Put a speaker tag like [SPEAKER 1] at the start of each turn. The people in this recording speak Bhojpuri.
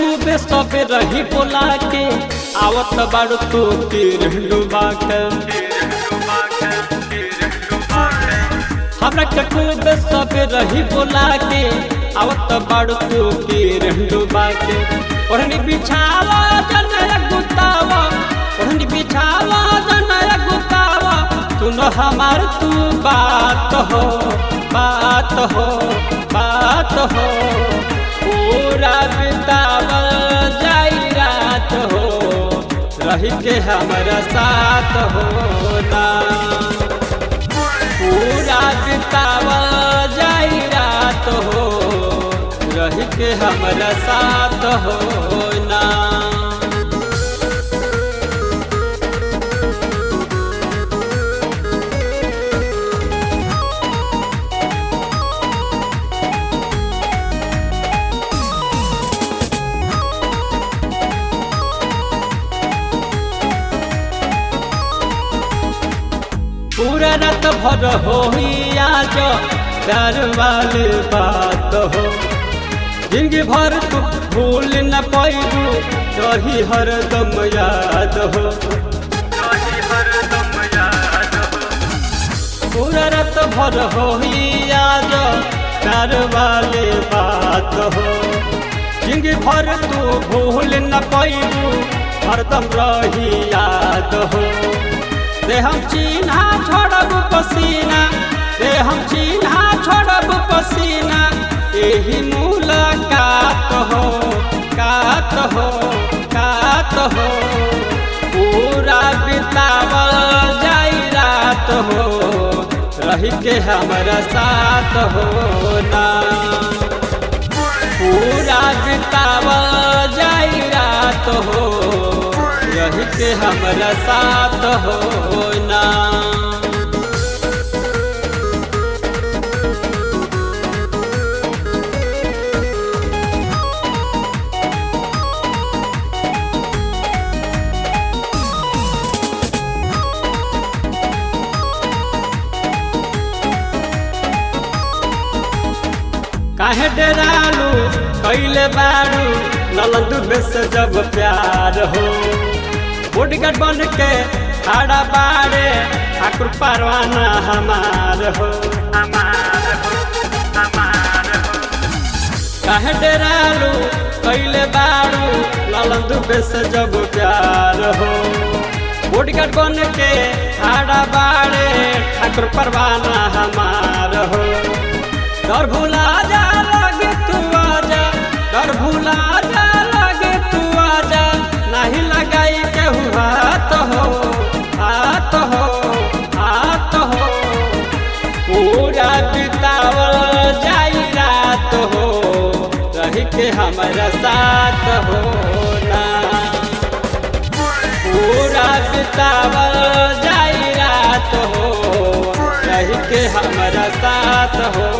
[SPEAKER 1] खूबे सबे रही बोला के आवत बाड़ू तू तीर डुबा के हमरा के खूबे सबे रही बोला के आवत बाड़ू तू तीर डुबा के ओढ़नी बिछावा जनया गुतावा ओढ़नी बिछावा जनया गुतावा सुन हमार तू बात हो बात हो बात हो पूरा बितावल जाई रात हो रही के हमारा साथ हो ना पूरा बितावल जाई रात हो रही के हमारा साथ हो ना पूरा रात भर हो आज प्यार वाली बात हो जिंदगी भर तू भूल न पैबू रही हरदम याद हो पूरा रात भर हो आज प्यार वाली बात हो जिंदगी भर तू भूल न पैबू हरदम रही याद हो दे हम चिन्हा छोड़ब पसीना दे हम चिन्हा छोड़ब पसीना यही मुलाकात हो कात हो कात हो पूरा बितावल जाई रात हो रही के हमारा साथ हो ना पूरा बितावल जाई रात हो रही के हमारा साथ हो ना काहे डरालू कैले बारू नलंदू बेस जब प्यार हो बुढ़गट बन के खड़ा बाड़े ठाकुर परवाना हमार हो काहे डरालू कैले बारू नलंदू बेस जब प्यार हो बुढ़गट बन के खड़ा बाड़े ठाकुर परवाना हमार हो डर भुला जा लगे तू आजा डर भुला जा लगे तू आजा नहीं लगाई केहू हाथ हो हाथ हो हाथ हो पूरा बितावल जाई रात हो रही के हमारा साथ हो ना पूरा बितावल जाई रात हो रही के हमारा साथ हो